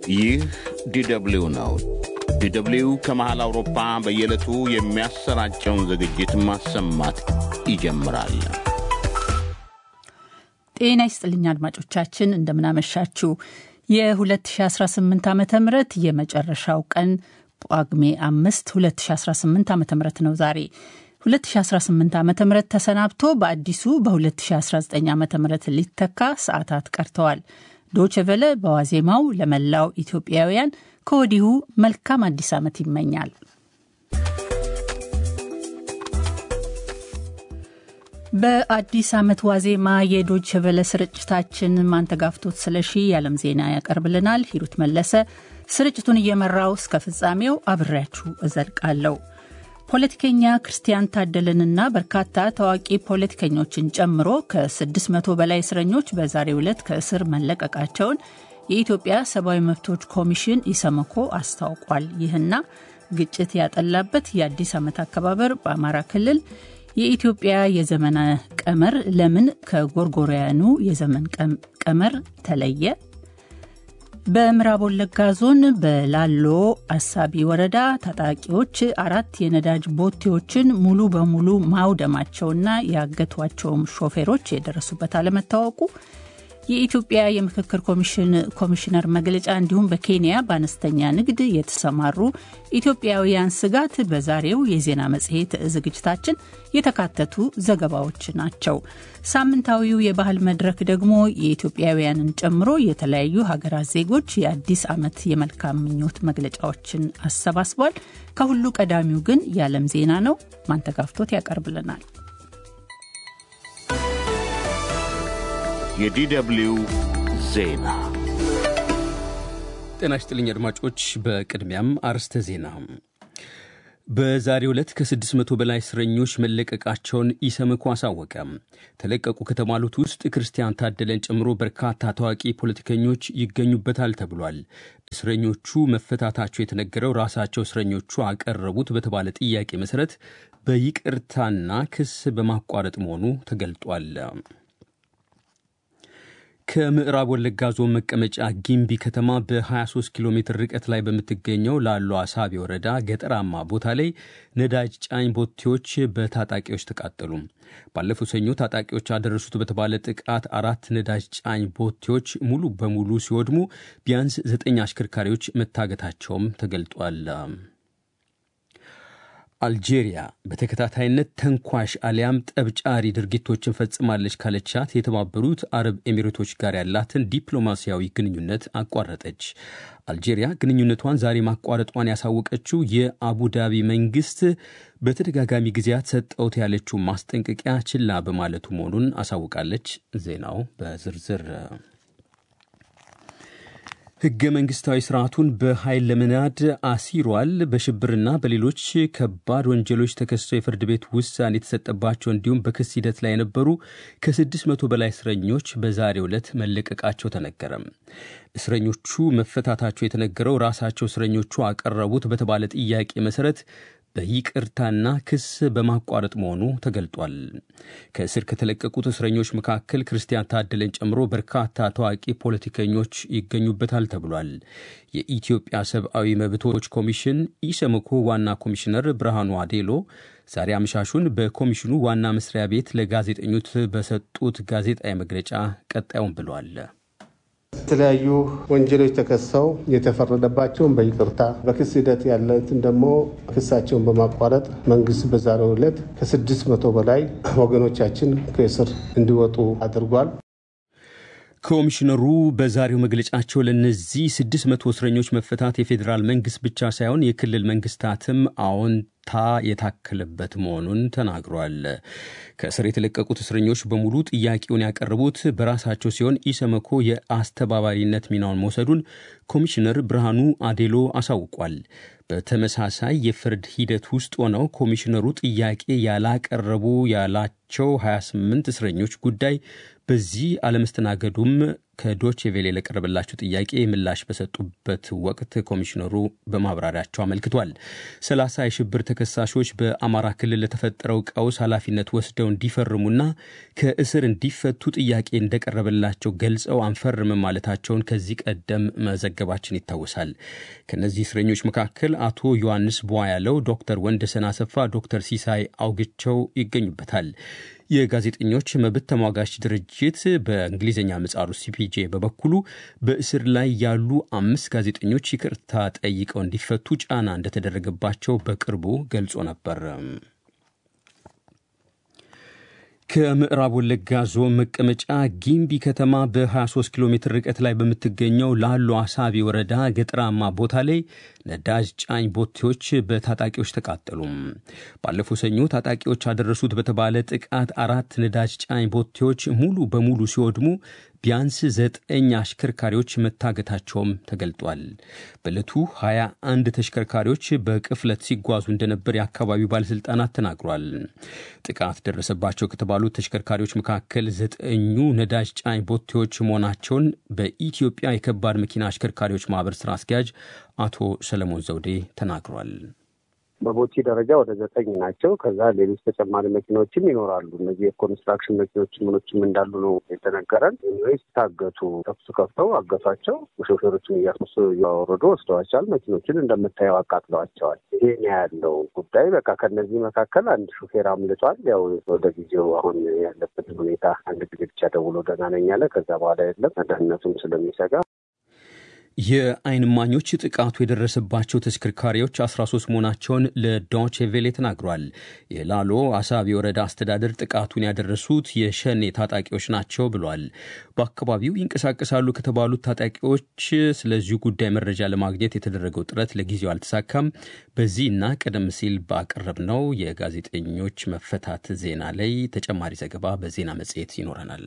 ይህ ዲደብሊው ነው። ዲደብሊው ከመሃል አውሮፓ በየዕለቱ የሚያሰራጨውን ዝግጅት ማሰማት ይጀምራል። ጤና ይስጥልኝ አድማጮቻችን፣ እንደምናመሻችሁ። የ2018 ዓ ም የመጨረሻው ቀን ጳጉሜ 5 2018 ዓ ም ነው ዛሬ 2018 ዓ ም ተሰናብቶ በአዲሱ በ2019 ዓ ም ሊተካ ሰዓታት ቀርተዋል። ዶችቨለ በዋዜማው ለመላው ኢትዮጵያውያን ከወዲሁ መልካም አዲስ ዓመት ይመኛል። በአዲስ ዓመት ዋዜማ የዶችቨለ ስርጭታችን ማንተጋፍቶት ስለሺ የዓለም ዜና ያቀርብልናል። ሂሩት መለሰ ስርጭቱን እየመራው እስከ ፍጻሜው አብሬያችሁ እዘልቃለሁ። ፖለቲከኛ ክርስቲያን ታደለንና በርካታ ታዋቂ ፖለቲከኞችን ጨምሮ ከ600 በላይ እስረኞች በዛሬው ዕለት ከእስር መለቀቃቸውን የኢትዮጵያ ሰብአዊ መብቶች ኮሚሽን ኢሰመኮ አስታውቋል። ይህና ግጭት ያጠላበት የአዲስ ዓመት አከባበር በአማራ ክልል የኢትዮጵያ የዘመን ቀመር ለምን ከጎርጎሪያኑ የዘመን ቀመር ተለየ? በምዕራብ ወለጋ ዞን በላሎ አሳቢ ወረዳ ታጣቂዎች አራት የነዳጅ ቦቴዎችን ሙሉ በሙሉ ማውደማቸውና ያገቷቸውም ሾፌሮች የደረሱበት አለመታወቁ የኢትዮጵያ የምክክር ኮሚሽን ኮሚሽነር መግለጫ እንዲሁም በኬንያ በአነስተኛ ንግድ የተሰማሩ ኢትዮጵያውያን ስጋት በዛሬው የዜና መጽሔት ዝግጅታችን የተካተቱ ዘገባዎች ናቸው። ሳምንታዊው የባህል መድረክ ደግሞ የኢትዮጵያውያንን ጨምሮ የተለያዩ ሀገራት ዜጎች የአዲስ ዓመት የመልካም ምኞት መግለጫዎችን አሰባስቧል። ከሁሉ ቀዳሚው ግን የዓለም ዜና ነው። ማንተጋፍቶት ያቀርብልናል። የዲደብሊው ዜና ጤና ይስጥልኝ አድማጮች። በቅድሚያም አርስተ ዜና። በዛሬው ዕለት ከ600 በላይ እስረኞች መለቀቃቸውን ኢሰመኮ አሳወቀ። ተለቀቁ ከተባሉት ውስጥ ክርስቲያን ታደለን ጨምሮ በርካታ ታዋቂ ፖለቲከኞች ይገኙበታል ተብሏል። እስረኞቹ መፈታታቸው የተነገረው ራሳቸው እስረኞቹ አቀረቡት በተባለ ጥያቄ መሠረት በይቅርታና ክስ በማቋረጥ መሆኑ ተገልጧል። ከምዕራብ ወለጋ ዞን መቀመጫ ጊምቢ ከተማ በ23 ኪሎ ሜትር ርቀት ላይ በምትገኘው ላሎ አሳቢ ወረዳ ገጠራማ ቦታ ላይ ነዳጅ ጫኝ ቦቴዎች በታጣቂዎች ተቃጠሉ። ባለፈው ሰኞ ታጣቂዎች አደረሱት በተባለ ጥቃት አራት ነዳጅ ጫኝ ቦቴዎች ሙሉ በሙሉ ሲወድሙ ቢያንስ ዘጠኝ አሽከርካሪዎች መታገታቸውም ተገልጧል። አልጄሪያ በተከታታይነት ተንኳሽ አሊያም ጠብጫሪ ድርጊቶችን ፈጽማለች ካለቻት የተባበሩት አረብ ኤሚሬቶች ጋር ያላትን ዲፕሎማሲያዊ ግንኙነት አቋረጠች። አልጄሪያ ግንኙነቷን ዛሬ ማቋረጧን ያሳወቀችው የአቡዳቢ መንግስት በተደጋጋሚ ጊዜያት ሰጠውት ያለችው ማስጠንቀቂያ ችላ በማለቱ መሆኑን አሳውቃለች። ዜናው በዝርዝር ሕገ መንግስታዊ ስርዓቱን በኃይል ለመናድ አሲሯል፣ በሽብርና በሌሎች ከባድ ወንጀሎች ተከሰው የፍርድ ቤት ውሳኔ የተሰጠባቸው እንዲሁም በክስ ሂደት ላይ የነበሩ ከ600 በላይ እስረኞች በዛሬው ዕለት መለቀቃቸው ተነገረ። እስረኞቹ መፈታታቸው የተነገረው ራሳቸው እስረኞቹ አቀረቡት በተባለ ጥያቄ መሰረት በይቅርታና ክስ በማቋረጥ መሆኑ ተገልጧል። ከእስር ከተለቀቁት እስረኞች መካከል ክርስቲያን ታደለን ጨምሮ በርካታ ታዋቂ ፖለቲከኞች ይገኙበታል ተብሏል። የኢትዮጵያ ሰብአዊ መብቶች ኮሚሽን ኢሰመኮ ዋና ኮሚሽነር ብርሃኑ አዴሎ ዛሬ አመሻሹን በኮሚሽኑ ዋና መስሪያ ቤት ለጋዜጠኞች በሰጡት ጋዜጣዊ መግለጫ ቀጣዩን ብለዋል። የተለያዩ ወንጀሎች ተከሰው የተፈረደባቸውን በይቅርታ በክስ ሂደት ያለትን ደግሞ ክሳቸውን በማቋረጥ መንግስት በዛሬው ዕለት ከስድስት መቶ በላይ ወገኖቻችን ከእስር እንዲወጡ አድርጓል። ኮሚሽነሩ በዛሬው መግለጫቸው ለእነዚህ ስድስት መቶ እስረኞች መፈታት የፌዴራል መንግስት ብቻ ሳይሆን የክልል መንግስታትም አዎንታ የታከለበት መሆኑን ተናግሯል። ከእስር የተለቀቁት እስረኞች በሙሉ ጥያቄውን ያቀረቡት በራሳቸው ሲሆን ኢሰመኮ የአስተባባሪነት ሚናውን መውሰዱን ኮሚሽነር ብርሃኑ አዴሎ አሳውቋል። በተመሳሳይ የፍርድ ሂደት ውስጥ ሆነው ኮሚሽነሩ ጥያቄ ያላቀረቡ ያላቸው 28 እስረኞች ጉዳይ በዚህ አለመስተናገዱም ከዶቼ ቬሌ ለቀረበላቸው ጥያቄ ምላሽ በሰጡበት ወቅት ኮሚሽነሩ በማብራሪያቸው አመልክቷል። ሰላሳ የሽብር ተከሳሾች በአማራ ክልል ለተፈጠረው ቀውስ ኃላፊነት ወስደው እንዲፈርሙና ከእስር እንዲፈቱ ጥያቄ እንደቀረበላቸው ገልጸው አንፈርምም ማለታቸውን ከዚህ ቀደም መዘገባችን ይታወሳል። ከእነዚህ እስረኞች መካከል አቶ ዮሐንስ ቧያለው፣ ዶክተር ወንደሰን አሰፋ፣ ዶክተር ሲሳይ አውግቸው ይገኙበታል። የጋዜጠኞች መብት ተሟጋች ድርጅት በእንግሊዝኛ ምጻሩ ሲፒጄ በበኩሉ በእስር ላይ ያሉ አምስት ጋዜጠኞች ይቅርታ ጠይቀው እንዲፈቱ ጫና እንደተደረገባቸው በቅርቡ ገልጾ ነበር። ከምዕራብ ወለጋ ዞን መቀመጫ ጊምቢ ከተማ በ23 ኪሎ ሜትር ርቀት ላይ በምትገኘው ላሎ አሳቢ ወረዳ ገጠራማ ቦታ ላይ ነዳጅ ጫኝ ቦቴዎች በታጣቂዎች ተቃጠሉ። ባለፈው ሰኞ ታጣቂዎች አደረሱት በተባለ ጥቃት አራት ነዳጅ ጫኝ ቦቴዎች ሙሉ በሙሉ ሲወድሙ ቢያንስ ዘጠኝ አሽከርካሪዎች መታገታቸውም ተገልጧል። በዕለቱ 21 ተሽከርካሪዎች በቅፍለት ሲጓዙ እንደነበር የአካባቢው ባለሥልጣናት ተናግሯል። ጥቃት ደረሰባቸው ከተባሉት ተሽከርካሪዎች መካከል ዘጠኙ ነዳጅ ጫኝ ቦቴዎች መሆናቸውን በኢትዮጵያ የከባድ መኪና አሽከርካሪዎች ማህበር ስራ አስኪያጅ አቶ ሰለሞን ዘውዴ ተናግሯል። በቦቲ ደረጃ ወደ ዘጠኝ ናቸው። ከዛ ሌሎች ተጨማሪ መኪናዎችም ይኖራሉ። እነዚህ የኮንስትራክሽን መኪኖች ምኖችም እንዳሉ ነው የተነገረን። ኢንዌይስ ታገቱ፣ ተኩስ ከፍተው አገቷቸው። ሾፌሮችን እያስመሱ እያወረዱ ወስደዋቸዋል። መኪኖችን እንደምታየው አቃጥለዋቸዋል። ይሄ ነው ያለው ጉዳይ። በቃ ከነዚህ መካከል አንድ ሾፌር አምልጧል። ያው ወደ ጊዜው አሁን ያለበትን ሁኔታ አንድ ጊዜ ብቻ ደውሎ ደህና ነኝ አለ። ከዛ በኋላ የለም ደህንነቱም ስለሚሰጋ የዓይን እማኞች ጥቃቱ የደረሰባቸው ተሽከርካሪዎች 13 መሆናቸውን ለዶቼ ቬሌ ተናግሯል። የላሎ አሳቢ ወረዳ አስተዳደር ጥቃቱን ያደረሱት የሸኔ ታጣቂዎች ናቸው ብሏል። በአካባቢው ይንቀሳቀሳሉ ከተባሉት ታጣቂዎች ስለዚሁ ጉዳይ መረጃ ለማግኘት የተደረገው ጥረት ለጊዜው አልተሳካም። በዚህና ቀደም ሲል ባቀረብነው የጋዜጠኞች መፈታት ዜና ላይ ተጨማሪ ዘገባ በዜና መጽሔት ይኖረናል።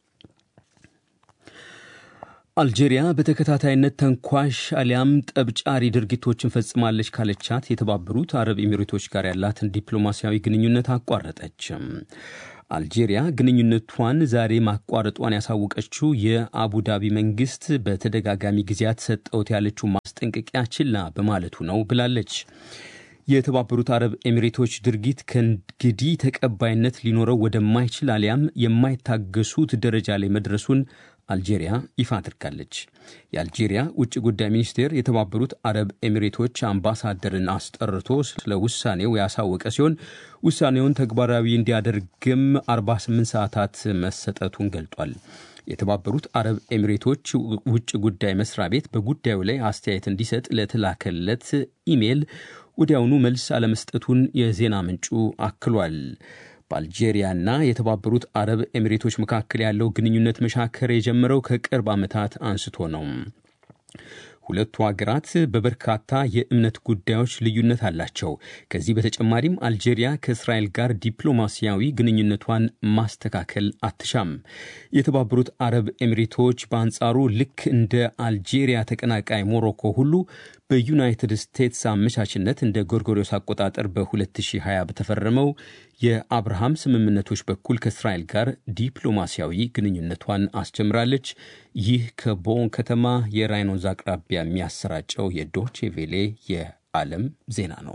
አልጄሪያ በተከታታይነት ተንኳሽ አሊያም ጠብጫሪ ድርጊቶችን ፈጽማለች ካለቻት የተባበሩት አረብ ኤሚሬቶች ጋር ያላትን ዲፕሎማሲያዊ ግንኙነት አቋረጠች። አልጄሪያ ግንኙነቷን ዛሬ ማቋረጧን ያሳወቀችው የአቡዳቢ መንግስት በተደጋጋሚ ጊዜያት ሰጠውት ያለችው ማስጠንቀቂያ ችላ በማለቱ ነው ብላለች። የተባበሩት አረብ ኤሚሬቶች ድርጊት ከእንግዲህ ተቀባይነት ሊኖረው ወደማይችል አሊያም የማይታገሱት ደረጃ ላይ መድረሱን አልጄሪያ ይፋ አድርጋለች። የአልጄሪያ ውጭ ጉዳይ ሚኒስቴር የተባበሩት አረብ ኤሚሬቶች አምባሳደርን አስጠርቶ ስለ ውሳኔው ያሳወቀ ሲሆን ውሳኔውን ተግባራዊ እንዲያደርግም 48 ሰዓታት መሰጠቱን ገልጧል። የተባበሩት አረብ ኤሚሬቶች ውጭ ጉዳይ መስሪያ ቤት በጉዳዩ ላይ አስተያየት እንዲሰጥ ለተላከለት ኢሜይል ወዲያውኑ መልስ አለመስጠቱን የዜና ምንጩ አክሏል። በአልጄሪያና የተባበሩት አረብ ኤሚሬቶች መካከል ያለው ግንኙነት መሻከር የጀመረው ከቅርብ ዓመታት አንስቶ ነው። ሁለቱ ሀገራት በበርካታ የእምነት ጉዳዮች ልዩነት አላቸው። ከዚህ በተጨማሪም አልጄሪያ ከእስራኤል ጋር ዲፕሎማሲያዊ ግንኙነቷን ማስተካከል አትሻም። የተባበሩት አረብ ኤሚሬቶች በአንጻሩ ልክ እንደ አልጄሪያ ተቀናቃይ ሞሮኮ ሁሉ በዩናይትድ ስቴትስ አመቻችነት እንደ ጎርጎሪዮስ አቆጣጠር በ2020 በተፈረመው የአብርሃም ስምምነቶች በኩል ከእስራኤል ጋር ዲፕሎማሲያዊ ግንኙነቷን አስጀምራለች። ይህ ከቦን ከተማ የራይን ወንዝ አቅራቢያ የሚያሰራጨው የዶቼ ቬሌ የዓለም ዜና ነው።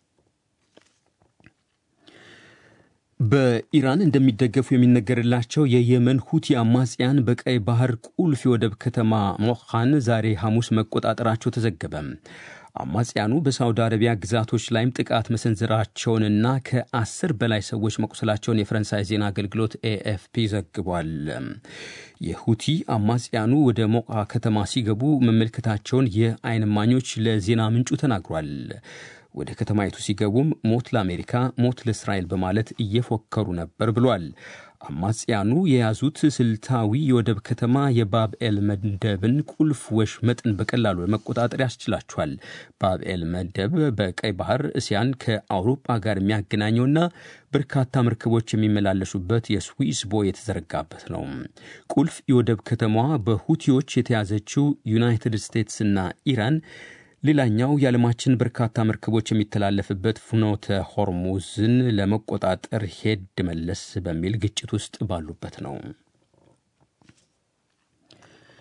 በኢራን እንደሚደገፉ የሚነገርላቸው የየመን ሁቲ አማጽያን በቀይ ባህር ቁልፍ የወደብ ከተማ ሞኻን ዛሬ ሐሙስ መቆጣጠራቸው ተዘገበ። አማጽያኑ በሳውዲ አረቢያ ግዛቶች ላይም ጥቃት መሰንዘራቸውንና ከአስር በላይ ሰዎች መቁሰላቸውን የፈረንሳይ ዜና አገልግሎት ኤኤፍፒ ዘግቧል። የሁቲ አማጽያኑ ወደ ሞቃ ከተማ ሲገቡ መመልከታቸውን የዓይን እማኞች ለዜና ምንጩ ተናግሯል። ወደ ከተማይቱ ሲገቡም ሞት ለአሜሪካ፣ ሞት ለእስራኤል በማለት እየፎከሩ ነበር ብሏል። አማጽያኑ የያዙት ስልታዊ የወደብ ከተማ የባብኤል መደብን ቁልፍ ወሽመጥን በቀላሉ ለመቆጣጠር ያስችላቸዋል። ባብኤል መደብ በቀይ ባህር እስያን ከአውሮፓ ጋር የሚያገናኘውና በርካታ መርከቦች የሚመላለሱበት የስዊስ ቦይ የተዘረጋበት ነው። ቁልፍ የወደብ ከተማዋ በሁቲዎች የተያዘችው ዩናይትድ ስቴትስና ኢራን ሌላኛው የዓለማችን በርካታ መርከቦች የሚተላለፍበት ፍኖተ ሆርሙዝን ለመቆጣጠር ሄድ መለስ በሚል ግጭት ውስጥ ባሉበት ነው።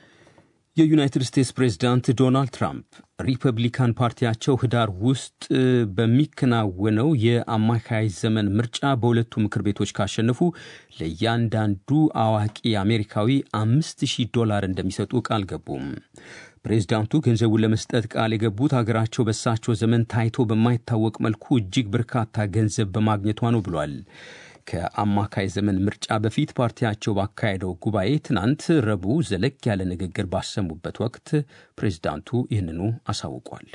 የዩናይትድ ስቴትስ ፕሬዝዳንት ዶናልድ ትራምፕ ሪፐብሊካን ፓርቲያቸው ህዳር ውስጥ በሚከናወነው የአማካይ ዘመን ምርጫ በሁለቱ ምክር ቤቶች ካሸነፉ ለእያንዳንዱ አዋቂ አሜሪካዊ አምስት ሺህ ዶላር እንደሚሰጡ ቃል ገቡም። ፕሬዝዳንቱ ገንዘቡን ለመስጠት ቃል የገቡት አገራቸው በሳቸው ዘመን ታይቶ በማይታወቅ መልኩ እጅግ በርካታ ገንዘብ በማግኘቷ ነው ብሏል። ከአማካይ ዘመን ምርጫ በፊት ፓርቲያቸው ባካሄደው ጉባኤ ትናንት ረቡዕ ዘለግ ያለ ንግግር ባሰሙበት ወቅት ፕሬዝዳንቱ ይህንኑ አሳውቋል።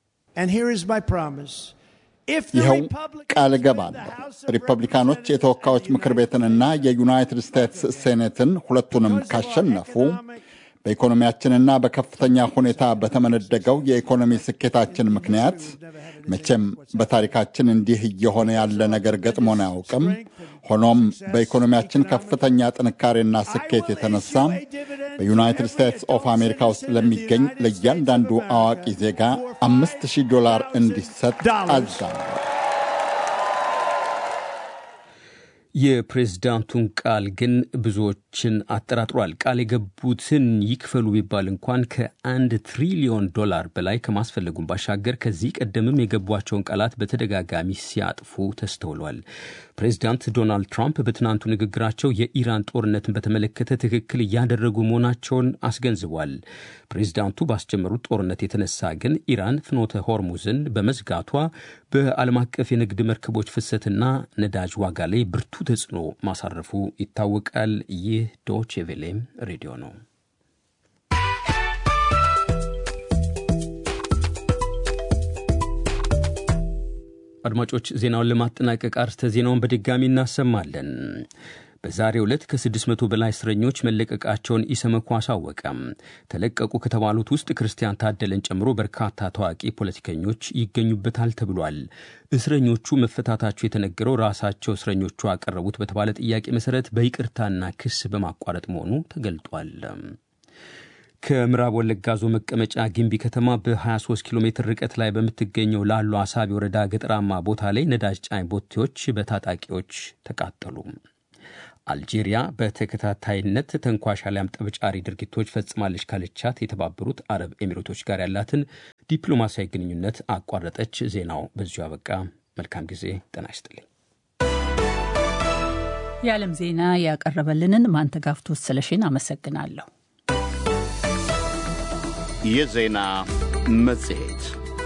ይኸው ቃል እገባለሁ። ሪፐብሊካኖች የተወካዮች ምክር ቤትንና የዩናይትድ ስቴትስ ሴኔትን ሁለቱንም ካሸነፉ በኢኮኖሚያችንና በከፍተኛ ሁኔታ በተመነደገው የኢኮኖሚ ስኬታችን ምክንያት መቼም በታሪካችን እንዲህ እየሆነ ያለ ነገር ገጥሞን አያውቅም። ሆኖም በኢኮኖሚያችን ከፍተኛ ጥንካሬና ስኬት የተነሳ በዩናይትድ ስቴትስ ኦፍ አሜሪካ ውስጥ ለሚገኝ ለእያንዳንዱ አዋቂ ዜጋ አምስት ሺህ ዶላር እንዲሰጥ አዛለሁ። የፕሬዝዳንቱን ቃል ግን ብዙዎችን አጠራጥሯል። ቃል የገቡትን ይክፈሉ ቢባል እንኳን ከአንድ ትሪሊዮን ዶላር በላይ ከማስፈለጉን ባሻገር ከዚህ ቀደምም የገቧቸውን ቃላት በተደጋጋሚ ሲያጥፉ ተስተውሏል። ፕሬዝዳንት ዶናልድ ትራምፕ በትናንቱ ንግግራቸው የኢራን ጦርነትን በተመለከተ ትክክል እያደረጉ መሆናቸውን አስገንዝቧል። ፕሬዝዳንቱ ባስጀመሩት ጦርነት የተነሳ ግን ኢራን ፍኖተ ሆርሙዝን በመዝጋቷ በዓለም አቀፍ የንግድ መርከቦች ፍሰትና ነዳጅ ዋጋ ላይ ብርቱ ተጽዕኖ ማሳረፉ ይታወቃል። ይህ ዶቼ ቬሌም ሬዲዮ ነው። አድማጮች ዜናውን ለማጠናቀቅ አርስተ ዜናውን በድጋሚ እናሰማለን። በዛሬው ዕለት ከ600 በላይ እስረኞች መለቀቃቸውን ኢሰመኮ አሳወቀም። ተለቀቁ ከተባሉት ውስጥ ክርስቲያን ታደለን ጨምሮ በርካታ ታዋቂ ፖለቲከኞች ይገኙበታል ተብሏል። እስረኞቹ መፈታታቸው የተነገረው ራሳቸው እስረኞቹ አቀረቡት በተባለ ጥያቄ መሰረት በይቅርታና ክስ በማቋረጥ መሆኑ ተገልጧል። ከምዕራብ ወለጋ ዞን መቀመጫ ጊምቢ ከተማ በ23 ኪሎ ሜትር ርቀት ላይ በምትገኘው ላሉ አሳቢ ወረዳ ገጠራማ ቦታ ላይ ነዳጅ ጫኝ ቦቴዎች በታጣቂዎች ተቃጠሉ። አልጄሪያ በተከታታይነት ተንኳሽ አሊያም ጠብጫሪ ድርጊቶች ፈጽማለች ካለቻት የተባበሩት አረብ ኤሚሬቶች ጋር ያላትን ዲፕሎማሲያዊ ግንኙነት አቋረጠች። ዜናው በዚሁ አበቃ። መልካም ጊዜ። ጤና ይስጥልኝ። የዓለም ዜና ያቀረበልንን ማንተጋፍቶት ስለሽን አመሰግናለሁ። የዜና መጽሔት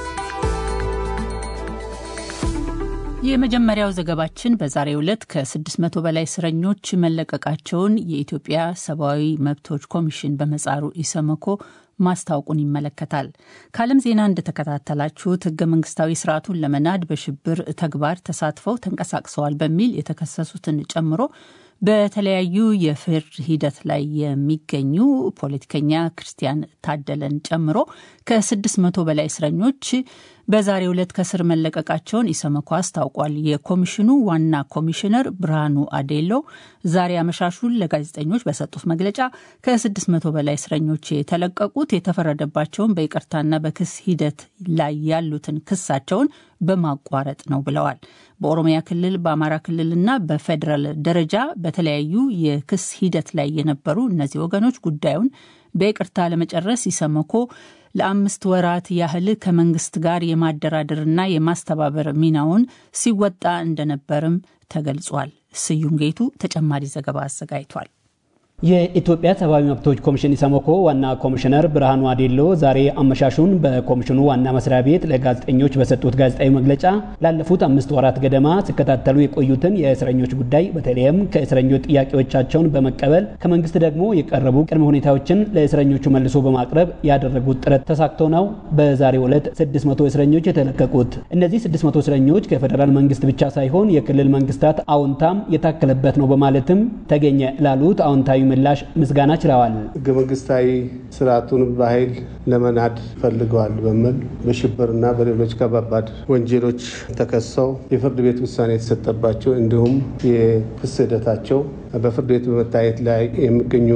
የመጀመሪያው ዘገባችን በዛሬው ዕለት ከ600 በላይ እስረኞች መለቀቃቸውን የኢትዮጵያ ሰብአዊ መብቶች ኮሚሽን በመጻሩ ኢሰመኮ ማስታወቁን ይመለከታል። ከዓለም ዜና እንደተከታተላችሁት ህገ መንግስታዊ ስርዓቱን ለመናድ በሽብር ተግባር ተሳትፈው ተንቀሳቅሰዋል በሚል የተከሰሱትን ጨምሮ በተለያዩ የፍርድ ሂደት ላይ የሚገኙ ፖለቲከኛ ክርስቲያን ታደለን ጨምሮ ከ600 በላይ እስረኞች በዛሬው ዕለት ከስር መለቀቃቸውን ኢሰመኮ አስታውቋል። የኮሚሽኑ ዋና ኮሚሽነር ብርሃኑ አዴሎ ዛሬ አመሻሹን ለጋዜጠኞች በሰጡት መግለጫ ከ600 በላይ እስረኞች የተለቀቁት የተፈረደባቸውን በይቅርታና በክስ ሂደት ላይ ያሉትን ክሳቸውን በማቋረጥ ነው ብለዋል። በኦሮሚያ ክልል፣ በአማራ ክልልና በፌዴራል ደረጃ በተለያዩ የክስ ሂደት ላይ የነበሩ እነዚህ ወገኖች ጉዳዩን በይቅርታ ለመጨረስ ኢሰመኮ ለአምስት ወራት ያህል ከመንግስት ጋር የማደራደርና የማስተባበር ሚናውን ሲወጣ እንደነበርም ተገልጿል። ስዩም ጌቱ ተጨማሪ ዘገባ አዘጋጅቷል። የኢትዮጵያ ሰብአዊ መብቶች ኮሚሽን ኢሰመኮ ዋና ኮሚሽነር ብርሃኑ አዴሎ ዛሬ አመሻሹን በኮሚሽኑ ዋና መስሪያ ቤት ለጋዜጠኞች በሰጡት ጋዜጣዊ መግለጫ ላለፉት አምስት ወራት ገደማ ሲከታተሉ የቆዩትን የእስረኞች ጉዳይ በተለይም ከእስረኞች ጥያቄዎቻቸውን በመቀበል ከመንግስት ደግሞ የቀረቡ ቅድመ ሁኔታዎችን ለእስረኞቹ መልሶ በማቅረብ ያደረጉት ጥረት ተሳክቶ ነው በዛሬው ዕለት 600 እስረኞች የተለቀቁት። እነዚህ 600 እስረኞች ከፌዴራል መንግስት ብቻ ሳይሆን የክልል መንግስታት አዎንታም የታከለበት ነው በማለትም ተገኘ ላሉት አዎንታዊ ምላሽ ምስጋና ችለዋል። ህገ መንግስታዊ ስርዓቱን በኃይል ለመናድ ፈልገዋል በሚል በሽብርና በሌሎች ከባባድ ወንጀሎች ተከሰው የፍርድ ቤት ውሳኔ የተሰጠባቸው እንዲሁም የክስ ሂደታቸው በፍርድ ቤት በመታየት ላይ የሚገኙ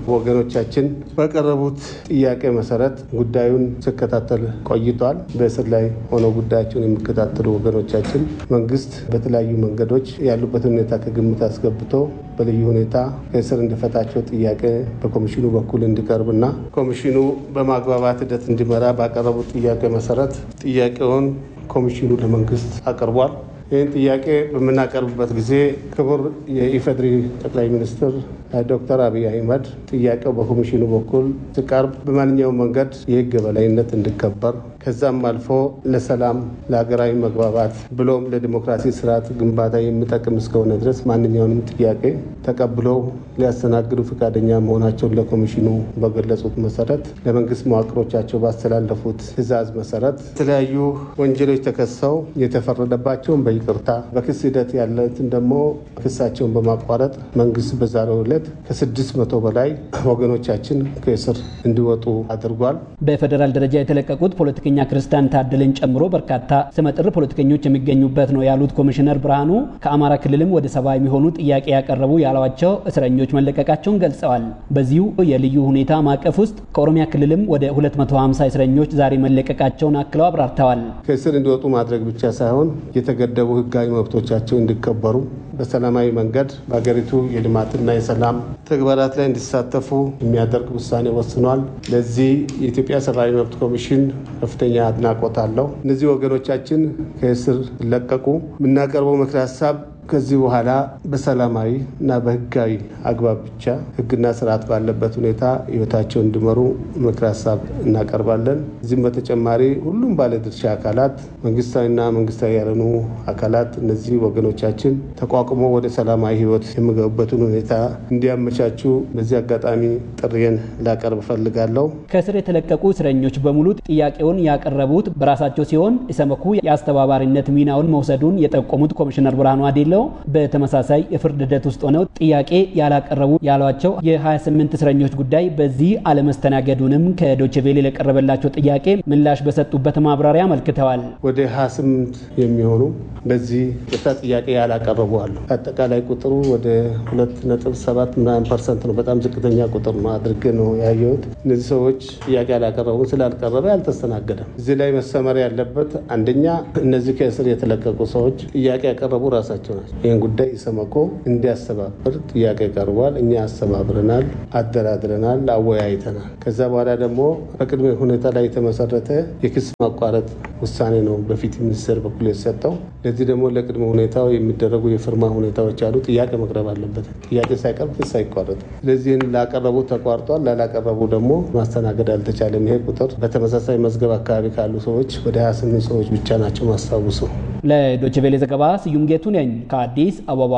ወገኖቻችን ባቀረቡት ጥያቄ መሰረት ጉዳዩን ሲከታተል ቆይቷል። በእስር ላይ ሆነው ጉዳያቸውን የሚከታተሉ ወገኖቻችን መንግስት በተለያዩ መንገዶች ያሉበትን ሁኔታ ከግምት አስገብቶ በልዩ ሁኔታ ከእስር እንዲፈታቸው ጥያቄ በኮሚሽኑ በኩል እንዲቀርብና ኮሚሽኑ በማግባባት ሂደት እንዲመራ ባቀረቡት ጥያቄ መሰረት ጥያቄውን ኮሚሽኑ ለመንግስት አቅርቧል። ይህን ጥያቄ በምናቀርብበት ጊዜ ክቡር የኢፌዴሪ ጠቅላይ ሚኒስትር ዶክተር አብይ አህመድ ጥያቄው በኮሚሽኑ በኩል ሲቀርብ በማንኛውም መንገድ የህግ የበላይነት እንዲከበር ከዛም አልፎ ለሰላም ለሀገራዊ መግባባት ብሎም ለዲሞክራሲ ስርዓት ግንባታ የሚጠቅም እስከሆነ ድረስ ማንኛውንም ጥያቄ ተቀብለው ሊያስተናግዱ ፈቃደኛ መሆናቸውን ለኮሚሽኑ በገለጹት መሰረት ለመንግስት መዋቅሮቻቸው ባስተላለፉት ትዕዛዝ መሰረት የተለያዩ ወንጀሎች ተከሰው የተፈረደባቸውን በይቅርታ በክስ ሂደት ያለትን ደግሞ ክሳቸውን በማቋረጥ መንግስት በዛሬው ዕለት ከስድስት መቶ በላይ ወገኖቻችን ከእስር እንዲወጡ አድርጓል። በፌዴራል ደረጃ የተለቀቁት ፖለቲከኛ ክርስቲያን ታደለን ጨምሮ በርካታ ስመጥር ፖለቲከኞች የሚገኙበት ነው ያሉት ኮሚሽነር ብርሃኑ ከአማራ ክልልም ወደ ሰባ የሚሆኑ ጥያቄ ያቀረቡ ያሏቸው እስረኞች መለቀቃቸውን ገልጸዋል። በዚሁ የልዩ ሁኔታ ማዕቀፍ ውስጥ ከኦሮሚያ ክልልም ወደ 250 እስረኞች ዛሬ መለቀቃቸውን አክለው አብራርተዋል። ከእስር እንዲወጡ ማድረግ ብቻ ሳይሆን የተገደቡ ህጋዊ መብቶቻቸው እንዲከበሩ በሰላማዊ መንገድ በሀገሪቱ የልማትና የሰላም ተግባራት ላይ እንዲሳተፉ የሚያደርግ ውሳኔ ወስኗል። ለዚህ የኢትዮጵያ ሰብአዊ መብት ኮሚሽን ከፍተኛ አድናቆት አለው። እነዚህ ወገኖቻችን ከእስር ሲለቀቁ የምናቀርበው ምክረ ሀሳብ ከዚህ በኋላ በሰላማዊ እና በህጋዊ አግባብ ብቻ ህግና ስርዓት ባለበት ሁኔታ ህይወታቸው እንዲመሩ ምክረ ሀሳብ እናቀርባለን። እዚህም በተጨማሪ ሁሉም ባለድርሻ አካላት መንግስታዊና መንግስታዊ ያልሆኑ አካላት እነዚህ ወገኖቻችን ተቋቁሞ ወደ ሰላማዊ ህይወት የሚገቡበትን ሁኔታ እንዲያመቻቹ በዚህ አጋጣሚ ጥሪዬን ላቀርብ እፈልጋለሁ። ከእስር የተለቀቁ እስረኞች በሙሉ ጥያቄውን ያቀረቡት በራሳቸው ሲሆን ኢሰመኮ የአስተባባሪነት ሚናውን መውሰዱን የጠቆሙት ኮሚሽነር ብርሃኑ አዴሎ በተመሳሳይ የፍርድ ሂደት ውስጥ ሆነው ጥያቄ ያላቀረቡ ያሏቸው የ28 እስረኞች ጉዳይ በዚህ አለመስተናገዱንም ከዶችቬሌ ለቀረበላቸው ጥያቄ ምላሽ በሰጡበት ማብራሪያ አመልክተዋል። ወደ 28 የሚሆኑ በዚህ ቅጣ ጥያቄ ያላቀረቡ አሉ። አጠቃላይ ቁጥሩ ወደ 2.7 ምናምን ፐርሰንት ነው። በጣም ዝቅተኛ ቁጥር ነው አድርጌ ነው ያየሁት። እነዚህ ሰዎች ጥያቄ ያላቀረቡ ስላልቀረበ አልተስተናገደም። እዚህ ላይ መሰመር ያለበት አንደኛ እነዚህ ከእስር የተለቀቁ ሰዎች ጥያቄ ያቀረቡ ራሳቸው ናቸው። ይህን ጉዳይ ኢሰመኮ እንዲያስተባብር ጥያቄ ቀርቧል። እኛ አስተባብረናል፣ አደራድረናል፣ አወያይተናል። ከዛ በኋላ ደግሞ በቅድመ ሁኔታ ላይ የተመሰረተ የክስ ማቋረጥ ውሳኔ ነው በፊት ሚኒስቴር በኩል የተሰጠው። ለዚህ ደግሞ ለቅድመ ሁኔታው የሚደረጉ የፍርማ ሁኔታዎች አሉ። ጥያቄ መቅረብ አለበት። ጥያቄ ሳይቀርብ ክስ አይቋረጥም። ስለዚህ ላቀረቡ ተቋርጧል፣ ላላቀረቡ ደግሞ ማስተናገድ አልተቻለም። ይሄ ቁጥር በተመሳሳይ መዝገብ አካባቢ ካሉ ሰዎች ወደ 28 ሰዎች ብቻ ናቸው ማስታውሱ። ለዶችቬሌ ዘገባ ስዩም ጌቱ ነኝ ከአዲስ አበባ።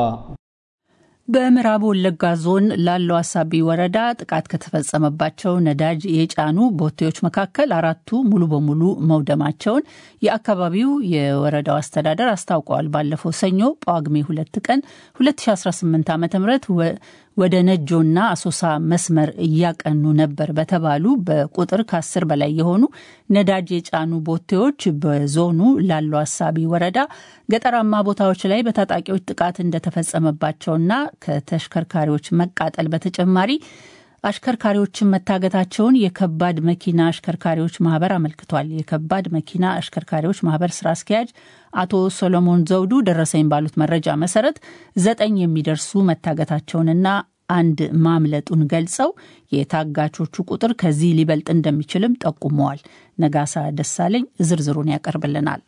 በምዕራብ ወለጋ ዞን ላለው አሳቢ ወረዳ ጥቃት ከተፈጸመባቸው ነዳጅ የጫኑ ቦቴዎች መካከል አራቱ ሙሉ በሙሉ መውደማቸውን የአካባቢው የወረዳው አስተዳደር አስታውቀዋል። ባለፈው ሰኞ ጳጉሜ ሁለት ቀን 2018 ዓ ም ወደ ነጆና አሶሳ መስመር እያቀኑ ነበር በተባሉ በቁጥር ከአስር በላይ የሆኑ ነዳጅ የጫኑ ቦቴዎች በዞኑ ላሉ አሳቢ ወረዳ ገጠራማ ቦታዎች ላይ በታጣቂዎች ጥቃት እንደተፈጸመባቸውና ከተሽከርካሪዎች መቃጠል በተጨማሪ አሽከርካሪዎችን መታገታቸውን የከባድ መኪና አሽከርካሪዎች ማህበር አመልክቷል። የከባድ መኪና አሽከርካሪዎች ማህበር ስራ አስኪያጅ አቶ ሶሎሞን ዘውዱ ደረሰኝ ባሉት መረጃ መሰረት ዘጠኝ የሚደርሱ መታገታቸውንና አንድ ማምለጡን ገልጸው የታጋቾቹ ቁጥር ከዚህ ሊበልጥ እንደሚችልም ጠቁመዋል። ነጋሳ ደሳለኝ ዝርዝሩን ያቀርብልናል።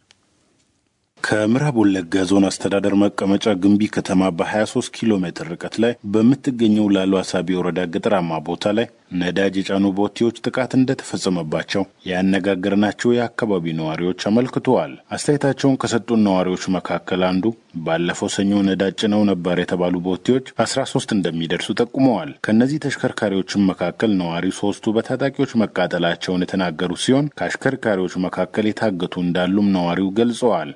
ከምዕራብ ወለጋ ዞን አስተዳደር መቀመጫ ግንቢ ከተማ በ23 ኪሎ ሜትር ርቀት ላይ በምትገኘው ላሉ አሳቢ ወረዳ ገጠራማ ቦታ ላይ ነዳጅ የጫኑ ቦቴዎች ጥቃት እንደተፈጸመባቸው ያነጋገርናቸው የአካባቢው ነዋሪዎች አመልክተዋል። አስተያየታቸውን ከሰጡን ነዋሪዎች መካከል አንዱ ባለፈው ሰኞ ነዳጅ ጭነው ነበር የተባሉ ቦቴዎች 13 እንደሚደርሱ ጠቁመዋል። ከእነዚህ ተሽከርካሪዎችም መካከል ነዋሪው ሶስቱ በታጣቂዎች መቃጠላቸውን የተናገሩ ሲሆን ከአሽከርካሪዎች መካከል የታገቱ እንዳሉም ነዋሪው ገልጸዋል።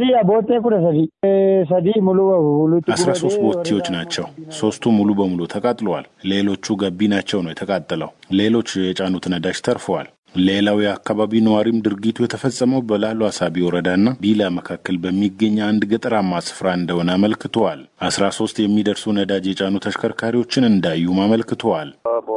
አስራ ሶስት ቦቴዎች ናቸው። ሶስቱ ሙሉ በሙሉ ተቃጥለዋል። ሌሎቹ ገቢ ናቸው ነው የተቃጠለው። ሌሎች የጫኑት ነዳጅ ተርፈዋል። ሌላው የአካባቢው ነዋሪም ድርጊቱ የተፈጸመው በላሉ አሳቢ ወረዳና ቢላ መካከል በሚገኝ አንድ ገጠራማ ስፍራ እንደሆነ አመልክተዋል። አስራ ሶስት የሚደርሱ ነዳጅ የጫኑ ተሽከርካሪዎችን እንዳዩም አመልክተዋል።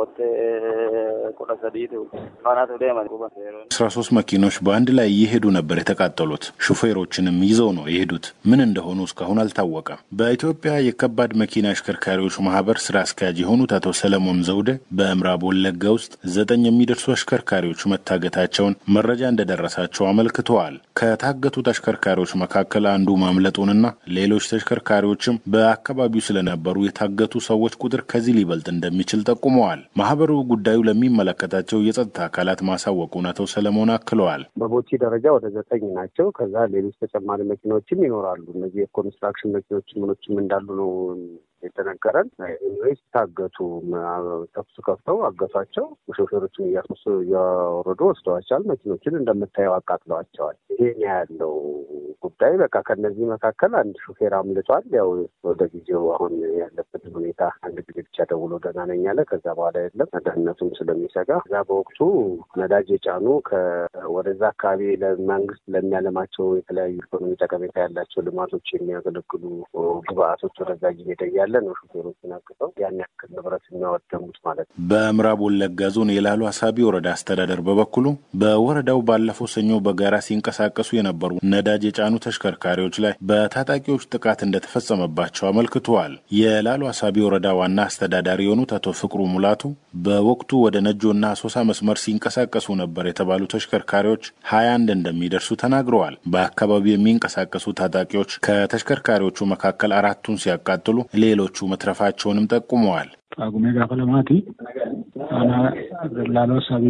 አስራ ሶስት መኪኖች በአንድ ላይ እየሄዱ ነበር የተቃጠሉት። ሹፌሮችንም ይዘው ነው የሄዱት። ምን እንደሆኑ እስካሁን አልታወቀም። በኢትዮጵያ የከባድ መኪና አሽከርካሪዎች ማህበር ስራ አስኪያጅ የሆኑት አቶ ሰለሞን ዘውደ በምዕራብ ወለጋ ውስጥ ዘጠኝ የሚደርሱ አሽከርካሪዎች መታገታቸውን መረጃ እንደደረሳቸው አመልክተዋል። ከታገቱት አሽከርካሪዎች መካከል አንዱ ማምለጡንና ሌሎች ተሽከርካሪዎችም በአካባቢው ስለነበሩ የታገቱ ሰዎች ቁጥር ከዚህ ሊበልጥ እንደሚችል ጠቁመዋል። ማህበሩ ጉዳዩ ለሚመለከታቸው የጸጥታ አካላት ማሳወቁን አቶ ሰለሞን አክለዋል። በቦቲ ደረጃ ወደ ዘጠኝ ናቸው። ከዛ ሌሎች ተጨማሪ መኪናዎችም ይኖራሉ። እነዚህ የኮንስትራክሽን መኪኖች ምኖችም እንዳሉ ነው የተነገረን። ኢንቨስት ታገቱ፣ ተኩስ ከፍተው አገቷቸው። ሾፌሮችን እያስመሱ እያወረዱ ወስደዋቸዋል። መኪኖችን እንደምታየው አቃጥለዋቸዋል። ይሄን ያለው ጉዳይ በቃ ከነዚህ መካከል አንድ ሾፌር አምልጧል። ያው ወደ ጊዜው አሁን ያለበትን ሁኔታ አንድ ጊዜ ብቻ ደውሎ ደህና ነኝ አለ። ከዛ በኋላ የለም ደህንነቱም ስለሚሰጋ እዛ በወቅቱ ነዳጅ የጫኑ ወደዛ አካባቢ ለመንግስት ለሚያለማቸው የተለያዩ ኢኮኖሚ ጠቀሜታ ያላቸው ልማቶች የሚያገለግሉ ግብአቶች ወደዛ እየሄደ እያለ ነው ሹፌሮችን አግተው ያን ያክል ንብረት የሚያወደሙት ማለት ነው። በምዕራብ ወለጋ ዞን የላሉ አሳቢ ወረዳ አስተዳደር በበኩሉ በወረዳው ባለፈው ሰኞ በጋራ ሲንቀሳቀሱ የነበሩ ነዳጅ የጫኑ ተሽከርካሪዎች ላይ በታጣቂዎች ጥቃት እንደተፈጸመባቸው አመልክተዋል። የላሉ አሳቢ ወረዳ ዋና አስተዳዳሪ የሆኑት አቶ ፍቅሩ ሙላቱ በወቅቱ ወደ ነጆና አሶሳ መስመር ሲንቀሳቀሱ ነበር የተባሉ ተሽከርካሪዎች ሀያ አንድ እንደሚደርሱ ተናግረዋል። በአካባቢው የሚንቀሳቀሱ ታጣቂዎች ከተሽከርካሪዎቹ መካከል አራቱን ሲያቃጥሉ ሌሎቹ መትረፋቸውንም ጠቁመዋል። ጳጉሜ ጋፈ ለማቲ አና ላሎ አሳቢ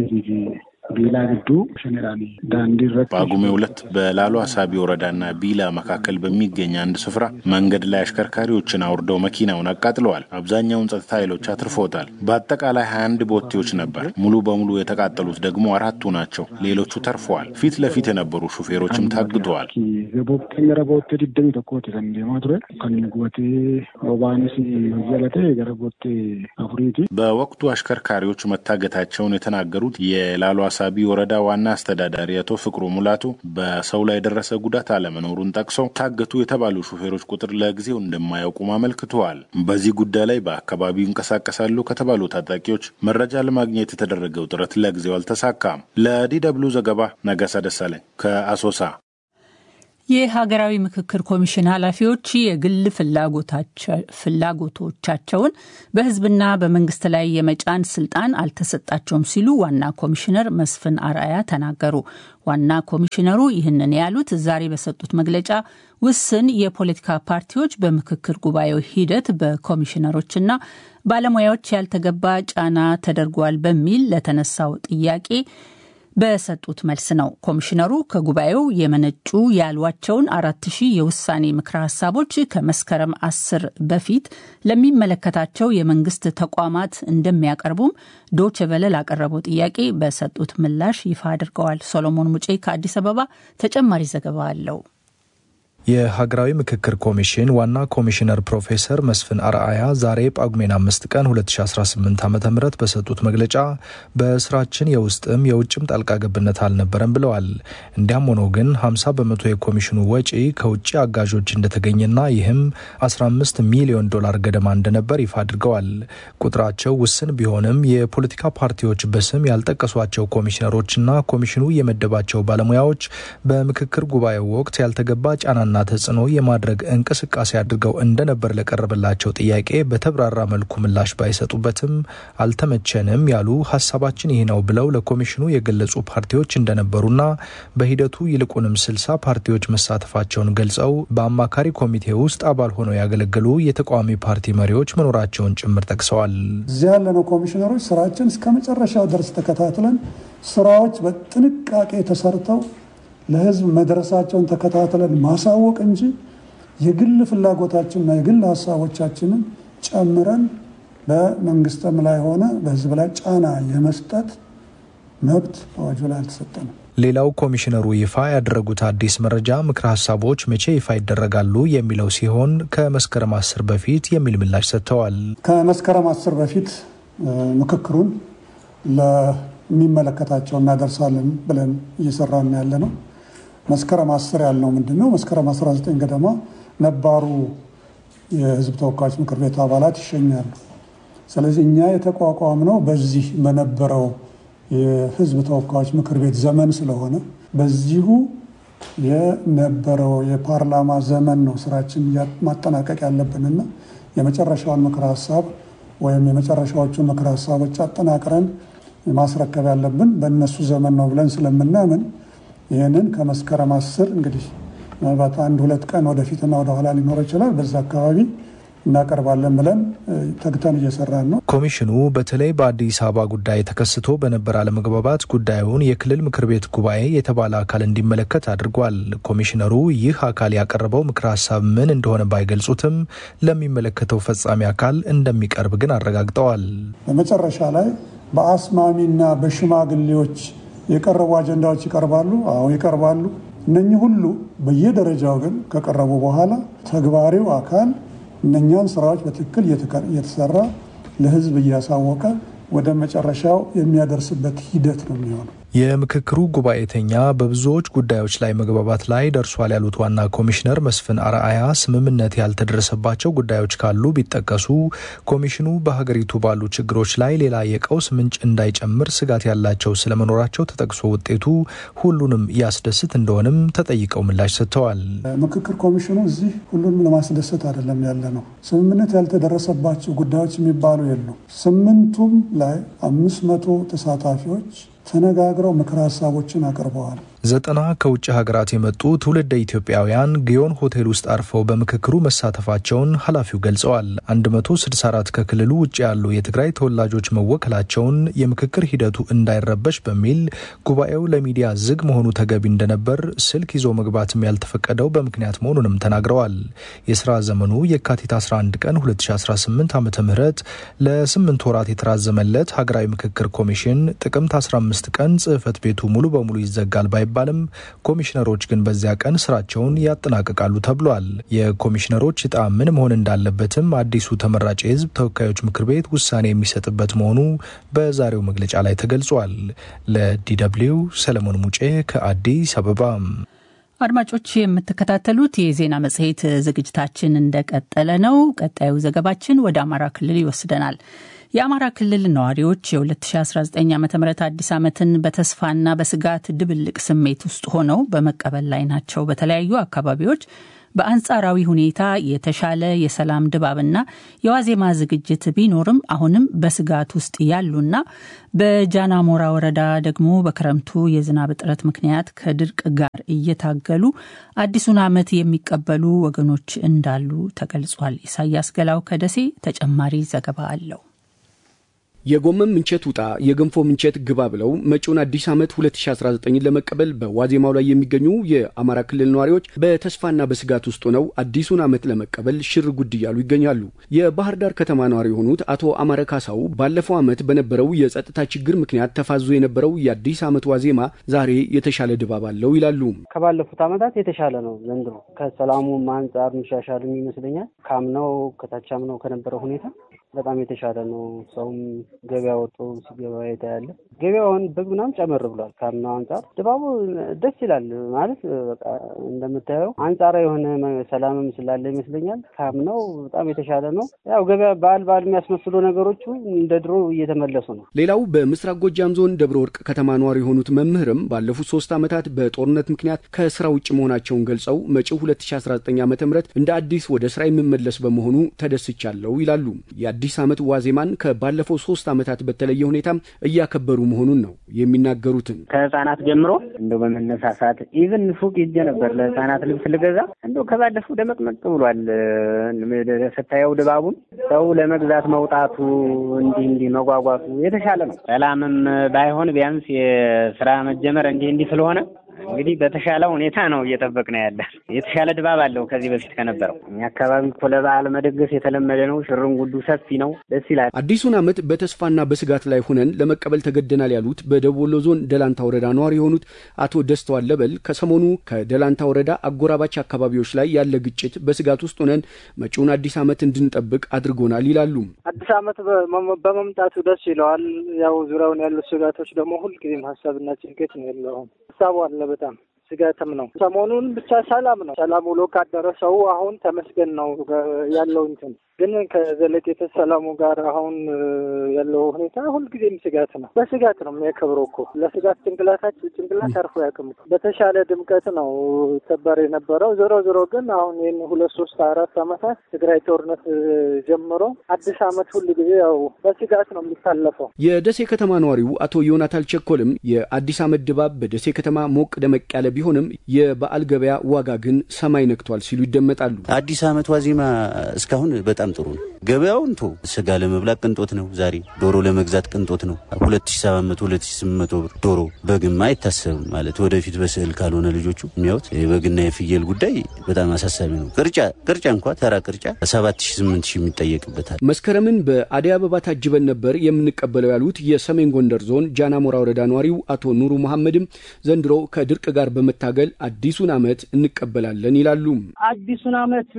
ቢላ ግዱ ሸኔራኒ ዳንዲ ጳጉሜ ሁለት በላሎ አሳቢ ወረዳና ቢላ መካከል በሚገኝ አንድ ስፍራ መንገድ ላይ አሽከርካሪዎችን አውርደው መኪናውን አቃጥለዋል። አብዛኛውን ጸጥታ ኃይሎች አትርፎታል። በአጠቃላይ ሀያ አንድ ቦቴዎች ነበር። ሙሉ በሙሉ የተቃጠሉት ደግሞ አራቱ ናቸው። ሌሎቹ ተርፈዋል። ፊት ለፊት የነበሩ ሹፌሮችም ታግተዋል። ቦቴ ገረ ቦቴ ዲደሚ ተኮት ከንዴማ ቱረ ከን ጉበቴ ኦባንስ ጀለቴ ገረ ቦቴ አፉሪቲ በወቅቱ አሽከርካሪዎች መታገታቸውን የተናገሩት የላሎ አሳቢ ወረዳ ዋና አስተዳዳሪ አቶ ፍቅሩ ሙላቱ በሰው ላይ የደረሰ ጉዳት አለመኖሩን ጠቅሰው ታገቱ የተባሉ ሹፌሮች ቁጥር ለጊዜው እንደማያውቁም አመልክተዋል። በዚህ ጉዳይ ላይ በአካባቢው ይንቀሳቀሳሉ ከተባሉ ታጣቂዎች መረጃ ለማግኘት የተደረገው ጥረት ለጊዜው አልተሳካም። ለዲ ደብልዩ ዘገባ ነጋሳ ደሳለኝ ከአሶሳ። የሀገራዊ ምክክር ኮሚሽን ኃላፊዎች የግል ፍላጎቶቻቸውን በሕዝብና በመንግስት ላይ የመጫን ስልጣን አልተሰጣቸውም ሲሉ ዋና ኮሚሽነር መስፍን አርአያ ተናገሩ። ዋና ኮሚሽነሩ ይህንን ያሉት ዛሬ በሰጡት መግለጫ ውስን የፖለቲካ ፓርቲዎች በምክክር ጉባኤው ሂደት በኮሚሽነሮችና ባለሙያዎች ያልተገባ ጫና ተደርጓል በሚል ለተነሳው ጥያቄ በሰጡት መልስ ነው። ኮሚሽነሩ ከጉባኤው የመነጩ ያሏቸውን አራት ሺህ የውሳኔ ምክረ ሀሳቦች ከመስከረም አስር በፊት ለሚመለከታቸው የመንግስት ተቋማት እንደሚያቀርቡም ዶቼ ቬለ ላቀረበው ጥያቄ በሰጡት ምላሽ ይፋ አድርገዋል። ሶሎሞን ሙጬ ከአዲስ አበባ ተጨማሪ ዘገባ አለው። የሀገራዊ ምክክር ኮሚሽን ዋና ኮሚሽነር ፕሮፌሰር መስፍን አርአያ ዛሬ ጳጉሜን አምስት ቀን 2018 ዓ ም በሰጡት መግለጫ በስራችን የውስጥም የውጭም ጣልቃ ገብነት አልነበረም ብለዋል። እንዲያም ሆኖ ግን 50 በመቶ የኮሚሽኑ ወጪ ከውጭ አጋዦች እንደተገኘና ይህም 15 ሚሊዮን ዶላር ገደማ እንደነበር ይፋ አድርገዋል። ቁጥራቸው ውስን ቢሆንም የፖለቲካ ፓርቲዎች በስም ያልጠቀሷቸው ኮሚሽነሮችና ኮሚሽኑ የመደባቸው ባለሙያዎች በምክክር ጉባኤው ወቅት ያልተገባ ጫናና ተጽዕኖ የማድረግ እንቅስቃሴ አድርገው እንደነበር ለቀረበላቸው ጥያቄ በተብራራ መልኩ ምላሽ ባይሰጡበትም አልተመቸንም ያሉ ሀሳባችን ይህ ነው ብለው ለኮሚሽኑ የገለጹ ፓርቲዎች እንደነበሩና በሂደቱ ይልቁንም ስልሳ ፓርቲዎች መሳተፋቸውን ገልጸው በአማካሪ ኮሚቴ ውስጥ አባል ሆነው ያገለገሉ የተቃዋሚ ፓርቲ መሪዎች መኖራቸውን ጭምር ጠቅሰዋል። እዚያ ያለነው ኮሚሽነሮች ስራችን እስከ መጨረሻው ድረስ ተከታትለን ስራዎች በጥንቃቄ ተሰርተው ለሕዝብ መድረሳቸውን ተከታትለን ማሳወቅ እንጂ የግል ፍላጎታችንና የግል ሀሳቦቻችንን ጨምረን በመንግስትም ላይ ሆነ በሕዝብ ላይ ጫና የመስጠት መብት አዋጁ ላይ አልተሰጠንም። ሌላው ኮሚሽነሩ ይፋ ያደረጉት አዲስ መረጃ ምክረ ሀሳቦች መቼ ይፋ ይደረጋሉ የሚለው ሲሆን ከመስከረም አስር በፊት የሚል ምላሽ ሰጥተዋል። ከመስከረም አስር በፊት ምክክሩን የሚመለከታቸው እናደርሳለን ብለን እየሰራን ያለ ነው። መስከረም አስር ያልነው ምንድን ነው? መስከረም 19 ገደማ ነባሩ የህዝብ ተወካዮች ምክር ቤት አባላት ይሸኛሉ። ስለዚህ እኛ የተቋቋምነው በዚህ በነበረው የህዝብ ተወካዮች ምክር ቤት ዘመን ስለሆነ በዚሁ የነበረው የፓርላማ ዘመን ነው ስራችን ማጠናቀቅ ያለብንና የመጨረሻውን ምክር ሀሳብ ወይም የመጨረሻዎቹን ምክር ሀሳቦች አጠናቅረን ማስረከብ ያለብን በእነሱ ዘመን ነው ብለን ስለምናምን ይህንን ከመስከረም አስር እንግዲህ ምናልባት አንድ ሁለት ቀን ወደፊትና ወደኋላ ሊኖረው ይችላል። በዛ አካባቢ እናቀርባለን ብለን ተግተን እየሰራን ነው። ኮሚሽኑ በተለይ በአዲስ አበባ ጉዳይ ተከስቶ በነበረ አለመግባባት ጉዳዩን የክልል ምክር ቤት ጉባኤ የተባለ አካል እንዲመለከት አድርጓል። ኮሚሽነሩ ይህ አካል ያቀረበው ምክር ሀሳብ ምን እንደሆነ ባይገልጹትም ለሚመለከተው ፈጻሚ አካል እንደሚቀርብ ግን አረጋግጠዋል። በመጨረሻ ላይ በአስማሚና በሽማግሌዎች የቀረቡ አጀንዳዎች ይቀርባሉ። አዎ ይቀርባሉ። እነኚህ ሁሉ በየደረጃው ግን ከቀረቡ በኋላ ተግባሪው አካል እነኛን ስራዎች በትክክል እየተሰራ ለሕዝብ እያሳወቀ ወደ መጨረሻው የሚያደርስበት ሂደት ነው የሚሆነው። የምክክሩ ጉባኤተኛ በብዙዎች ጉዳዮች ላይ መግባባት ላይ ደርሷል ያሉት ዋና ኮሚሽነር መስፍን አርአያ ስምምነት ያልተደረሰባቸው ጉዳዮች ካሉ ቢጠቀሱ ኮሚሽኑ በሀገሪቱ ባሉ ችግሮች ላይ ሌላ የቀውስ ምንጭ እንዳይጨምር ስጋት ያላቸው ስለመኖራቸው ተጠቅሶ ውጤቱ ሁሉንም ያስደስት እንደሆንም ተጠይቀው ምላሽ ሰጥተዋል። ምክክር ኮሚሽኑ እዚህ ሁሉንም ለማስደሰት አይደለም ያለ ነው። ስምምነት ያልተደረሰባቸው ጉዳዮች የሚባሉ የሉ። ስምንቱም ላይ አምስት መቶ ተሳታፊዎች ተነጋግረው ምክረ ሀሳቦችን አቅርበዋል። ዘጠና ከውጭ ሀገራት የመጡ ትውልደ ኢትዮጵያውያን ግዮን ሆቴል ውስጥ አርፈው በምክክሩ መሳተፋቸውን ኃላፊው ገልጸዋል። 164 ከክልሉ ውጭ ያሉ የትግራይ ተወላጆች መወከላቸውን የምክክር ሂደቱ እንዳይረበሽ በሚል ጉባኤው ለሚዲያ ዝግ መሆኑ ተገቢ እንደነበር፣ ስልክ ይዞ መግባትም ያልተፈቀደው በምክንያት መሆኑንም ተናግረዋል። የስራ ዘመኑ የካቲት 11 ቀን 2018 ዓ ም ለስምንት ወራት የተራዘመለት ሀገራዊ ምክክር ኮሚሽን ጥቅምት 15 ቀን ጽህፈት ቤቱ ሙሉ በሙሉ ይዘጋል ባይባልም ኮሚሽነሮች ግን በዚያ ቀን ስራቸውን ያጠናቅቃሉ ተብሏል። የኮሚሽነሮች እጣ ምን መሆን እንዳለበትም አዲሱ ተመራጭ የህዝብ ተወካዮች ምክር ቤት ውሳኔ የሚሰጥበት መሆኑ በዛሬው መግለጫ ላይ ተገልጿል። ለዲደብሊው ሰለሞን ሙጬ ከአዲስ አበባ። አድማጮች የምትከታተሉት የዜና መጽሔት ዝግጅታችን እንደቀጠለ ነው። ቀጣዩ ዘገባችን ወደ አማራ ክልል ይወስደናል። የአማራ ክልል ነዋሪዎች የ2019 ዓ ም አዲስ ዓመትን በተስፋና በስጋት ድብልቅ ስሜት ውስጥ ሆነው በመቀበል ላይ ናቸው። በተለያዩ አካባቢዎች በአንጻራዊ ሁኔታ የተሻለ የሰላም ድባብና የዋዜማ ዝግጅት ቢኖርም አሁንም በስጋት ውስጥ ያሉና በጃናሞራ ወረዳ ደግሞ በክረምቱ የዝናብ እጥረት ምክንያት ከድርቅ ጋር እየታገሉ አዲሱን ዓመት የሚቀበሉ ወገኖች እንዳሉ ተገልጿል። ኢሳያስ ገላው ከደሴ ተጨማሪ ዘገባ አለው። የጎመን ምንቸት ውጣ የገንፎ ምንቸት ግባ ብለው መጪውን አዲስ ዓመት 2019 ለመቀበል በዋዜማው ላይ የሚገኙ የአማራ ክልል ነዋሪዎች በተስፋና በስጋት ውስጥ ሆነው አዲሱን ዓመት ለመቀበል ሽር ጉድ እያሉ ይገኛሉ። የባህር ዳር ከተማ ነዋሪ የሆኑት አቶ አማረ ካሳው ባለፈው ዓመት በነበረው የጸጥታ ችግር ምክንያት ተፋዞ የነበረው የአዲስ ዓመት ዋዜማ ዛሬ የተሻለ ድባብ አለው ይላሉ። ከባለፉት ዓመታት የተሻለ ነው ዘንድሮ። ከሰላሙም አንጻር የሚሻሻልም ይመስለኛል። ካምናው ከታች አምናው ከነበረው ሁኔታ በጣም የተሻለ ነው። ሰውም ገበያ ወጥቶ ሲገባ ያለ ገበያውን በግ ምናምን ጨመር ብሏል። ካምናው አንጻር ድባቡ ደስ ይላል። ማለት በቃ እንደምታየው አንጻራዊ የሆነ ሰላምም ስላለ ይመስለኛል። ካምናው በጣም የተሻለ ነው። ያው ገበያ በዓል በዓል የሚያስመስሉ ነገሮቹ እንደ ድሮ እየተመለሱ ነው። ሌላው በምስራቅ ጎጃም ዞን ደብረ ወርቅ ከተማ ነዋሪ የሆኑት መምህርም ባለፉት ሶስት ዓመታት በጦርነት ምክንያት ከስራ ውጭ መሆናቸውን ገልጸው መጪው 2019 ዓ ም እንደ አዲስ ወደ ስራ የምመለስ በመሆኑ ተደስቻለሁ ይላሉ። የአዲስ ዓመት ዋዜማን ከባለፈው ሶስት ዓመታት በተለየ ሁኔታ እያከበሩ መሆኑን ነው የሚናገሩትን። ከህፃናት ጀምሮ እንደው በመነሳሳት ኢቭን ሱቅ ሄጄ ነበር ለህፃናት ልብስ ልገዛ። እንደው ከባለፈው ደመቅመቅ ብሏል። ስታየው ድባቡን ሰው ለመግዛት መውጣቱ እንዲህ እንዲህ መጓጓቱ የተሻለ ነው። ሰላምም ባይሆን ቢያንስ የስራ መጀመር እንዲህ እንዲህ ስለሆነ እንግዲህ በተሻለ ሁኔታ ነው እየጠበቅን ያለ። የተሻለ ድባብ አለው ከዚህ በፊት ከነበረው። እኛ አካባቢ እኮ ለበዓል መደገስ የተለመደ ነው። ሽርንጉዱ ሰፊ ነው፣ ደስ ይላል። አዲሱን ዓመት በተስፋና በስጋት ላይ ሆነን ለመቀበል ተገደናል ያሉት በደቡብ ወሎ ዞን ደላንታ ወረዳ ነዋሪ የሆኑት አቶ ደስተዋል ለበል ከሰሞኑ ከደላንታ ወረዳ አጎራባች አካባቢዎች ላይ ያለ ግጭት በስጋት ውስጥ ሆነን መጪውን አዲስ ዓመት እንድንጠብቅ አድርጎናል ይላሉ። አዲስ ዓመት በመምጣቱ ደስ ይለዋል። ያው ዙሪያውን ያሉ ስጋቶች ደግሞ ሁልጊዜም ሀሳብና ጭንቀት ነው የለውም። ሀሳቡ አለ በጣም ስጋትም ነው። ሰሞኑን ብቻ ሰላም ነው። ሰላም ውሎ ካደረ ሰው አሁን ተመስገን ነው ያለው እንትን ግን ከዘለቄተ ሰላሙ ጋር አሁን ያለው ሁኔታ ሁልጊዜም ስጋት ነው። በስጋት ነው የሚያከብረው እኮ ለስጋት ጭንቅላታችን ጭንቅላት አርፎ ያቅም በተሻለ ድምቀት ነው ይከበር የነበረው። ዞሮ ዞሮ ግን አሁን ይህን ሁለት ሶስት አራት ዓመታት ትግራይ ጦርነት ጀምሮ አዲስ ዓመት ሁል ጊዜ ያው በስጋት ነው የሚታለፈው። የደሴ ከተማ ነዋሪው አቶ ዮናታል ቸኮልም የአዲስ ዓመት ድባብ በደሴ ከተማ ሞቅ ደመቅ ያለ ቢሆንም የበዓል ገበያ ዋጋ ግን ሰማይ ነክቷል ሲሉ ይደመጣሉ። አዲስ ዓመት ዋዜማ እስካሁን በጣም ጥሩ ነው። ገበያውን ቶ ስጋ ለመብላት ቅንጦት ነው። ዛሬ ዶሮ ለመግዛት ቅንጦት ነው። 2700 2800 ብር ዶሮ በግማ አይታሰብም ማለት ወደፊት በስዕል ካልሆነ ልጆቹ የሚያዩት የበግና የፍየል ጉዳይ በጣም አሳሳቢ ነው። ቅርጫ ቅርጫ እንኳ ተራ ቅርጫ 7000 8000 የሚጠየቅበታል። መስከረምን በአደይ አበባ ታጅበን ነበር የምንቀበለው ያሉት የሰሜን ጎንደር ዞን ጃናሞራ ወረዳ ነዋሪው አቶ ኑሩ መሐመድም ዘንድሮ ከድርቅ ጋር በመታገል አዲሱን ዓመት እንቀበላለን ይላሉ። አዲሱን ዓመት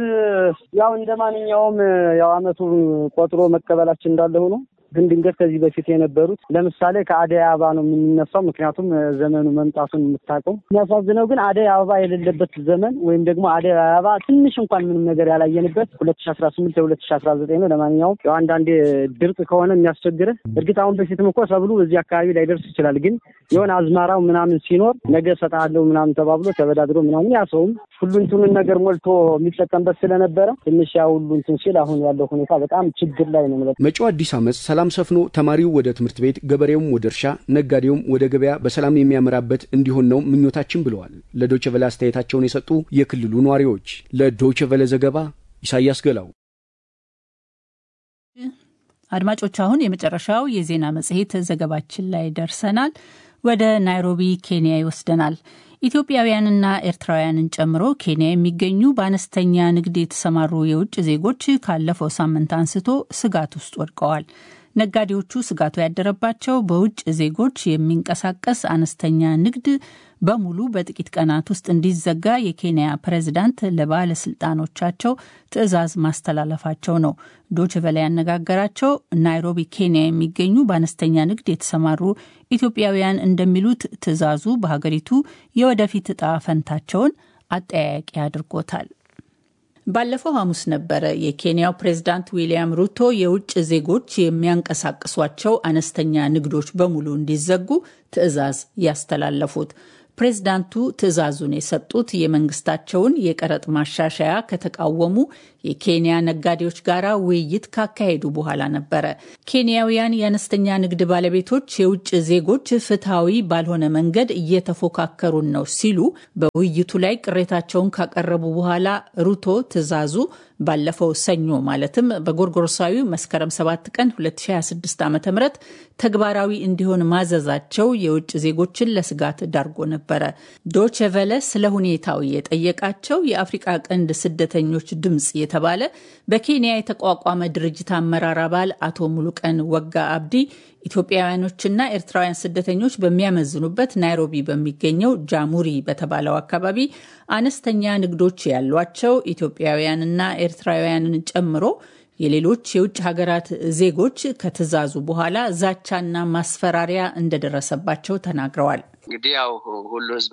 ያው እንደ ማንኛውም ያው ዓመቱን ቆጥሮ መቀበላችን እንዳለ ሆኖ ግን ድንገት ከዚህ በፊት የነበሩት ለምሳሌ ከአደይ አበባ ነው የምንነሳው። ምክንያቱም ዘመኑ መምጣቱን የምታውቀው። የሚያሳዝነው ግን አደይ አበባ የሌለበት ዘመን ወይም ደግሞ አደይ አበባ ትንሽ እንኳን ምንም ነገር ያላየንበት ሁለት ሺ አስራ ስምንት የሁለት ሺ አስራ ዘጠኝ ነው። ለማንኛውም ያው አንዳንዴ ድርቅ ከሆነ የሚያስቸግርህ እርግጥ አሁን በፊትም እኮ ሰብሉ በዚህ አካባቢ ላይደርስ ይችላል። ግን የሆነ አዝመራው ምናምን ሲኖር ነገ እሰጥሃለሁ ምናምን ተባብሎ ተበዳድሮ ምናምን ያ ሰውም ሁሉ እንትኑን ነገር ሞልቶ የሚጠቀምበት ስለነበረ ትንሽ ያ ሁሉ እንትን ሲል አሁን ያለው ሁኔታ በጣም ችግር ላይ ነው። መጪው አዲስ ዓመት ሰላም ሰፍኖ ተማሪው ወደ ትምህርት ቤት፣ ገበሬውም ወደ እርሻ፣ ነጋዴውም ወደ ገበያ በሰላም የሚያመራበት እንዲሆን ነው ምኞታችን ብለዋል። ለዶይቼ ቬለ አስተያየታቸውን የሰጡ የክልሉ ነዋሪዎች። ለዶይቼ ቬለ ዘገባ ኢሳያስ ገላው። አድማጮች፣ አሁን የመጨረሻው የዜና መጽሔት ዘገባችን ላይ ደርሰናል። ወደ ናይሮቢ ኬንያ ይወስደናል። ኢትዮጵያውያንና ኤርትራውያንን ጨምሮ ኬንያ የሚገኙ በአነስተኛ ንግድ የተሰማሩ የውጭ ዜጎች ካለፈው ሳምንት አንስቶ ስጋት ውስጥ ወድቀዋል። ነጋዴዎቹ ስጋቱ ያደረባቸው በውጭ ዜጎች የሚንቀሳቀስ አነስተኛ ንግድ በሙሉ በጥቂት ቀናት ውስጥ እንዲዘጋ የኬንያ ፕሬዝዳንት ለባለስልጣኖቻቸው ትዕዛዝ ማስተላለፋቸው ነው። ዶችቨለ ያነጋገራቸው ናይሮቢ ኬንያ የሚገኙ በአነስተኛ ንግድ የተሰማሩ ኢትዮጵያውያን እንደሚሉት ትዕዛዙ በሀገሪቱ የወደፊት እጣ ፈንታቸውን አጠያያቂ አድርጎታል። ባለፈው ሐሙስ ነበረ የኬንያው ፕሬዝዳንት ዊልያም ሩቶ የውጭ ዜጎች የሚያንቀሳቅሷቸው አነስተኛ ንግዶች በሙሉ እንዲዘጉ ትዕዛዝ ያስተላለፉት። ፕሬዝዳንቱ ትዕዛዙን የሰጡት የመንግስታቸውን የቀረጥ ማሻሻያ ከተቃወሙ የኬንያ ነጋዴዎች ጋር ውይይት ካካሄዱ በኋላ ነበረ። ኬንያውያን የአነስተኛ ንግድ ባለቤቶች የውጭ ዜጎች ፍትሐዊ ባልሆነ መንገድ እየተፎካከሩን ነው ሲሉ በውይይቱ ላይ ቅሬታቸውን ካቀረቡ በኋላ ሩቶ ትዕዛዙ ባለፈው ሰኞ ማለትም በጎርጎሮሳዊ መስከረም 7 ቀን 2026 ዓ ም ተግባራዊ እንዲሆን ማዘዛቸው የውጭ ዜጎችን ለስጋት ዳርጎ ነበረ። ዶቼ ቨለ ስለ ሁኔታው የጠየቃቸው የአፍሪቃ ቀንድ ስደተኞች ድምፅ የተባለ በኬንያ የተቋቋመ ድርጅት አመራር አባል አቶ ሙሉቀን ወጋ አብዲ ኢትዮጵያውያኖችና ኤርትራውያን ስደተኞች በሚያመዝኑበት ናይሮቢ በሚገኘው ጃሙሪ በተባለው አካባቢ አነስተኛ ንግዶች ያሏቸው ኢትዮጵያውያንና ኤርትራውያንን ጨምሮ የሌሎች የውጭ ሀገራት ዜጎች ከትዕዛዙ በኋላ ዛቻና ማስፈራሪያ እንደደረሰባቸው ተናግረዋል። እንግዲህ ያው ሁሉ ሕዝብ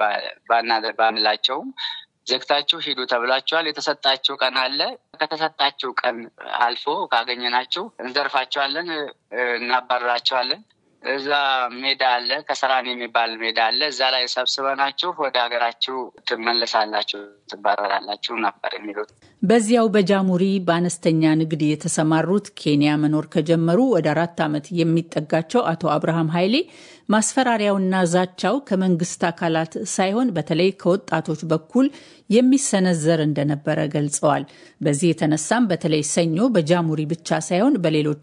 ባንላቸውም ዘግታችሁ ሂዱ ተብላችኋል። የተሰጣችሁ ቀን አለ። ከተሰጣችሁ ቀን አልፎ ካገኘናችሁ እንዘርፋቸዋለን፣ እናባረራቸዋለን። እዛ ሜዳ አለ፣ ከሰራን የሚባል ሜዳ አለ። እዛ ላይ ሰብስበናችሁ ወደ ሀገራችሁ ትመለሳላችሁ፣ ትባረራላችሁ ነበር የሚሉት። በዚያው በጃሙሪ በአነስተኛ ንግድ የተሰማሩት ኬንያ መኖር ከጀመሩ ወደ አራት ዓመት የሚጠጋቸው አቶ አብርሃም ኃይሌ ማስፈራሪያውና ዛቻው ከመንግስት አካላት ሳይሆን በተለይ ከወጣቶች በኩል የሚሰነዘር እንደነበረ ገልጸዋል። በዚህ የተነሳም በተለይ ሰኞ በጃሙሪ ብቻ ሳይሆን በሌሎች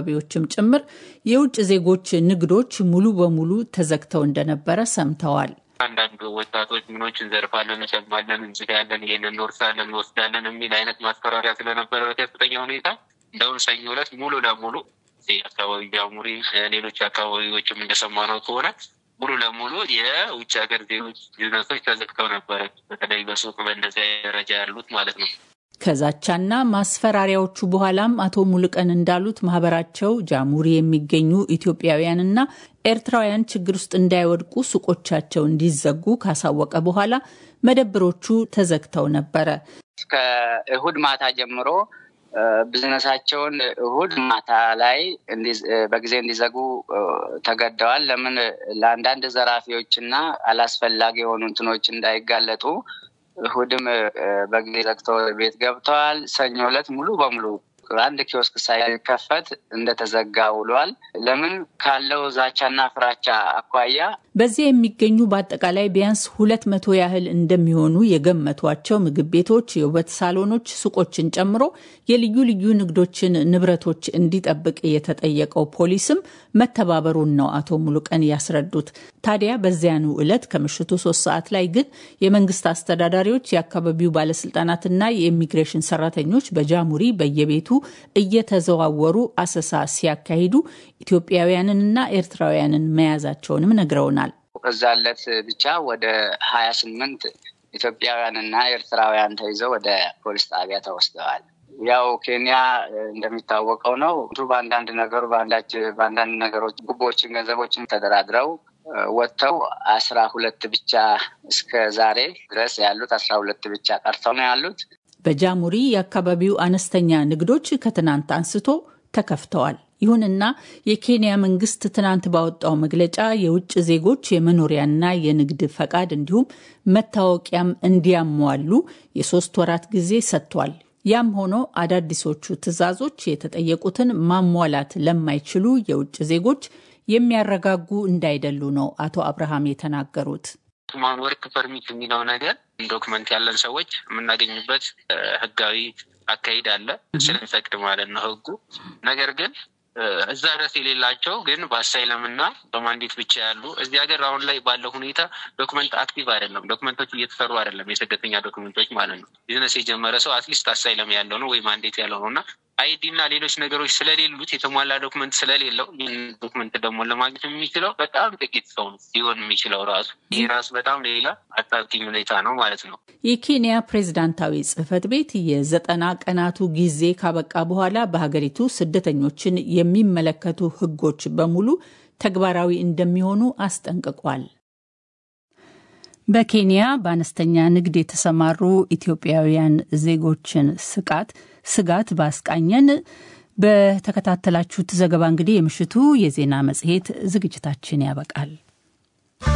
አካባቢዎችም ጭምር የውጭ ዜጎች ንግዶች ሙሉ በሙሉ ተዘግተው እንደነበረ ሰምተዋል። አንዳንድ ወጣቶች ምኖች እንዘርፋለን፣ እንሰማለን፣ እንጽዳለን፣ ይሄንን እንወርሳለን፣ እንወስዳለን የሚል አይነት ማስፈራሪያ ስለነበረ በከፍተኛ ሁኔታ እንደውም ሰኞ ዕለት ሙሉ ለሙሉ አካባቢ ጃሙሪ፣ ሌሎች አካባቢዎችም እንደሰማነው ከሆነ ሙሉ ለሙሉ የውጭ ሀገር ዜጎች ቢዝነሶች ተዘግተው ነበረ። በተለይ በሱቅ በእንደዚያ ደረጃ ያሉት ማለት ነው። ከዛቻና ማስፈራሪያዎቹ በኋላም አቶ ሙሉቀን እንዳሉት ማህበራቸው ጃሙሪ የሚገኙ ኢትዮጵያውያንና ኤርትራውያን ችግር ውስጥ እንዳይወድቁ ሱቆቻቸው እንዲዘጉ ካሳወቀ በኋላ መደብሮቹ ተዘግተው ነበረ። እስከ እሁድ ማታ ጀምሮ ቢዝነሳቸውን እሁድ ማታ ላይ በጊዜ እንዲዘጉ ተገደዋል። ለምን ለአንዳንድ ዘራፊዎችና አላስፈላጊ የሆኑ እንትኖች እንዳይጋለጡ እሁድም በጊዜ ዘግተው ቤት ገብተዋል። ሰኞ ዕለት ሙሉ በሙሉ አንድ ኪዮስክ ሳይከፈት እንደተዘጋ ውሏል። ለምን ካለው ዛቻና ፍራቻ አኳያ በዚያ የሚገኙ በአጠቃላይ ቢያንስ ሁለት መቶ ያህል እንደሚሆኑ የገመቷቸው ምግብ ቤቶች፣ የውበት ሳሎኖች፣ ሱቆችን ጨምሮ የልዩ ልዩ ንግዶችን ንብረቶች እንዲጠብቅ የተጠየቀው ፖሊስም መተባበሩን ነው አቶ ሙሉቀን ያስረዱት። ታዲያ በዚያኑ ዕለት ከምሽቱ ሶስት ሰዓት ላይ ግን የመንግስት አስተዳዳሪዎች፣ የአካባቢው ባለስልጣናትና የኢሚግሬሽን ሰራተኞች በጃሙሪ በየቤቱ እየተዘዋወሩ አሰሳ ሲያካሂዱ ኢትዮጵያውያንንና ኤርትራውያንን መያዛቸውንም ነግረውናል። እዛ ዕለት ብቻ ወደ ሀያ ስምንት ኢትዮጵያውያንና ኤርትራውያን ተይዘው ወደ ፖሊስ ጣቢያ ተወስደዋል። ያው ኬንያ እንደሚታወቀው ነው በአንዳንድ ነገሩ በአንዳንድ ነገሮች ጉቦችን፣ ገንዘቦችን ተደራድረው ወጥተው አስራ ሁለት ብቻ እስከ ዛሬ ድረስ ያሉት አስራ ሁለት ብቻ ቀርተው ነው ያሉት። በጃሙሪ የአካባቢው አነስተኛ ንግዶች ከትናንት አንስቶ ተከፍተዋል። ይሁንና የኬንያ መንግስት ትናንት ባወጣው መግለጫ የውጭ ዜጎች የመኖሪያና የንግድ ፈቃድ እንዲሁም መታወቂያም እንዲያሟሉ የሶስት ወራት ጊዜ ሰጥቷል። ያም ሆኖ አዳዲሶቹ ትዕዛዞች የተጠየቁትን ማሟላት ለማይችሉ የውጭ ዜጎች የሚያረጋጉ እንዳይደሉ ነው አቶ አብርሃም የተናገሩት። ማን ወርክ ፐርሚት የሚለው ነገር ዶክመንት ያለን ሰዎች የምናገኝበት ህጋዊ አካሄድ አለ ስለሚፈቅድ ማለት ነው ህጉ። ነገር ግን እዛ ድረስ የሌላቸው ግን በአሳይለም እና በማንዴት ብቻ ያሉ እዚህ ሀገር አሁን ላይ ባለው ሁኔታ ዶክመንት አክቲቭ አይደለም። ዶክመንቶች እየተሰሩ አይደለም፣ የስደተኛ ዶክመንቶች ማለት ነው። ቢዝነስ የጀመረ ሰው አትሊስት አሳይለም ያለው ነው ወይ ማንዴት ያለው ነው እና አይዲ እና ሌሎች ነገሮች ስለሌሉት የተሟላ ዶክመንት ስለሌለው ይህን ዶክመንት ደግሞ ለማግኘት የሚችለው በጣም ጥቂት ሰው ነው ሊሆን የሚችለው ራሱ ይህ ራሱ በጣም ሌላ አጣብቂኝ ሁኔታ ነው ማለት ነው። የኬንያ ፕሬዝዳንታዊ ጽህፈት ቤት የዘጠና ቀናቱ ጊዜ ካበቃ በኋላ በሀገሪቱ ስደተኞችን የሚመለከቱ ህጎች በሙሉ ተግባራዊ እንደሚሆኑ አስጠንቅቋል። በኬንያ በአነስተኛ ንግድ የተሰማሩ ኢትዮጵያውያን ዜጎችን ስቃት ስጋት ባስቃኘን በተከታተላችሁት ዘገባ እንግዲህ የምሽቱ የዜና መጽሔት ዝግጅታችን ያበቃል።